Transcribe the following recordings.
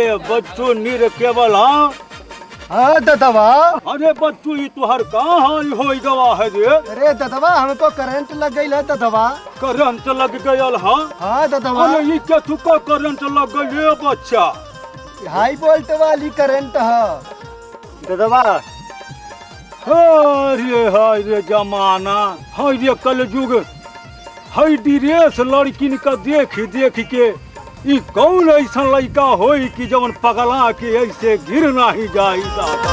बच्चू नीर केवल हाँ हाँ ददवा अरे बच्चू ये तुहर कहाँ हाई हो गवा है रे अरे ददवा हमको करंट लग गई है ददवा करंट लग गयल हाँ हाँ ददवा अरे ये क्या तुका करंट लग गई रे बच्चा हाई वोल्ट वाली करंट है ददवा अरे हाय रे जमाना हाय रे कलयुग हाय ड्रेस लड़किन का देख देख के ई कौन ऐसा लड़का होई कि जवन पगला के ऐसे गिर नहीं जाई दादा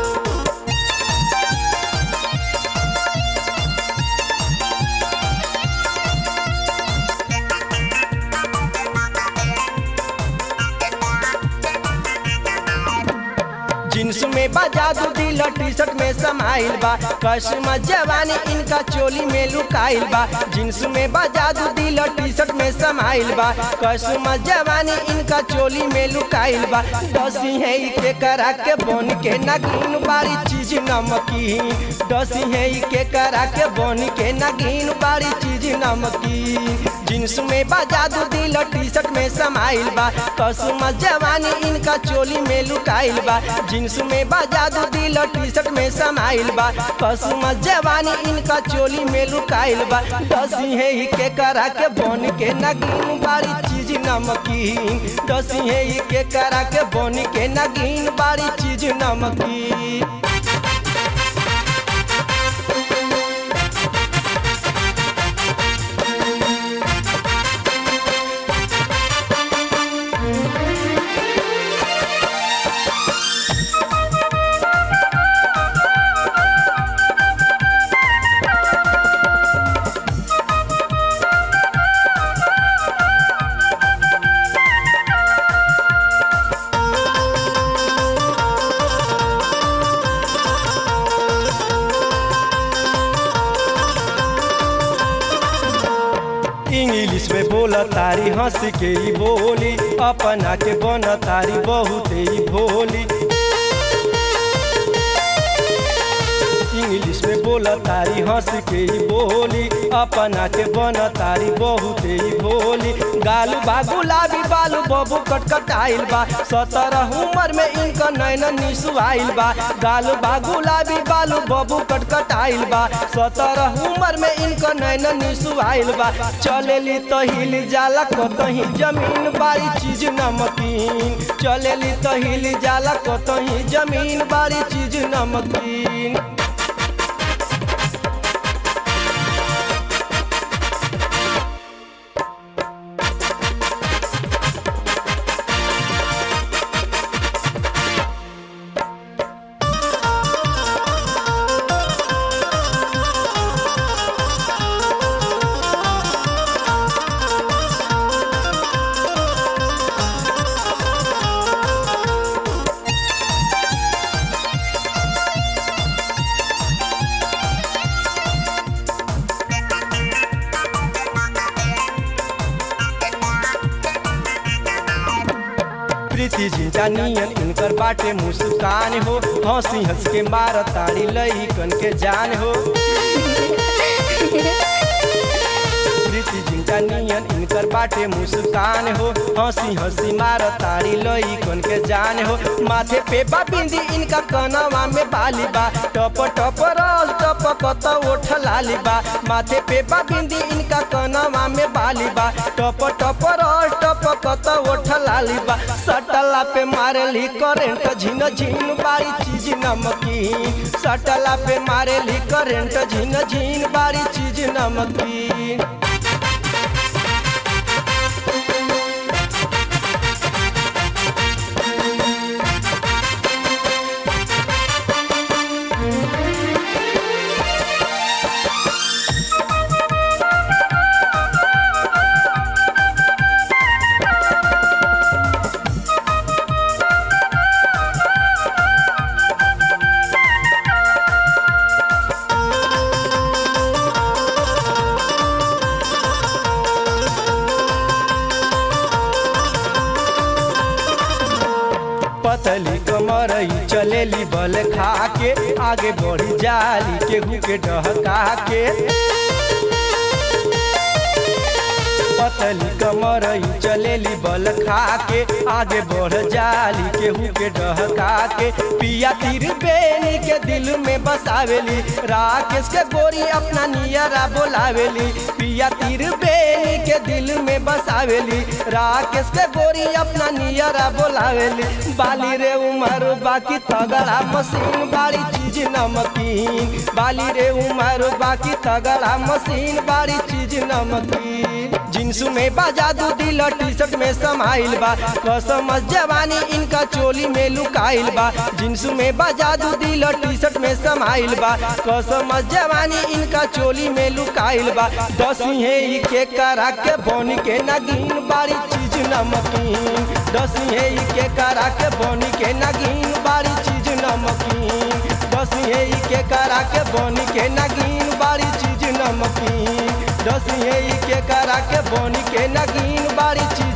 जींस में बा जादू दिल टी शर्ट में समाइल बा कसम जवानी इनका चोली में लुकाइल बा जींस में बा जादू दिल टी शर्ट में समाइल बा कसम जवानी इनका चोली में लुकाइल बा डसी है ई के करा के बन के नगीन बारी चीज नमकीन डसी है ई के करा के बन के नगीन बारी चीज नमकीन जींस में बा जादू दिल टी शर्ट में समाइल बा कसम जवानी इनका चोली में लुकाइल बा जींस में बा जादू दिल टी शर्ट में समाइल बा कसम जवानी इनका चोली में लुकाइल बा दसी है ही के करा के बन के नगीन बारी चीज नमकीन दसी है ही के करा के बन के नगीन बारी चीज नमकीन इंग्लिश में बोला तारी हंस के ही बोली अपना के बन तारी बहुत ही भोली इंग्लिश में बोला तारी हंस के ही बोली अपना के बन तारी बहुत ही भोली गालू बा गुलाबी बालू बबू कटकटाइल बा सत्रह उम्र में इनका नैन निसुआइल बा गालू बा गुलाबी बालू बबू कटकटाइल बा सत्रह उम्र में इनका नैन निसुआइल बा चलेली तो हिल जाला कतही जमीन बारी चीज नमकीन चलेली तो हिल जाला कतही जमीन बारी चीज नमकीन प्रीति जिंजा नियन इनकर बाटे मुस्कान हो हंसी हंस के मार ताड़ी लई कन के जान हो प्रीति जिंजा नियन इनकर बाटे मुस्कान हो हंसी हंसी मार ताड़ी लई कन के जान हो माथे पे बा बिंदी इनका कनवा में बाली बा टप टप रस टप कत ओठ लाली बा माथे पे बा बिंदी इनका कनवा में बाली बा टप टप रस टप कत ओठ लाली बा सटला पे मारली करेंट झिन झिन बारी चीज नमकीन सटला पे मारली करेंट झिन झिन बारी चीज नमकीन पतली कमरई चलेली बल खा के आगे बढ़ी जाली केहू के डहका के पतली कमरई चलेली बल खा के आगे बढ़ जाली केहू के डहका के पिया तीर बेनी के दिल में बसावेली राकेश के गोरी अपना नियरा बोलावेली पिया तीर बेनी के दिल में बसावेली राकेश के गोरी अपना नियरा बोलावेली बाली रे उमर बाकी तगड़ा मशीन बाड़ी चीज नमकीन बाली रे उमर बाकी तगड़ा मशीन बाड़ी चीज नमकीन जींस में बाजा दू दिल टी शर्ट में समाइल बा कसम जवानी इनका चोली में लुकाइल बा जींस में बाजा दू दिल टी शर्ट में समाइल बा कसम जवानी इनका चोली में लुकाइल बा दस हे के करा के बन के नगीन बाड़ी चीज नमकीन दस हे के करा के बन के नगीन बाड़ी चीज नमकीन दस हे के करा के बन के नगीन बाड़ी चीज नमकीन दस हे के करा के बन के नगीन बाड़ी चीज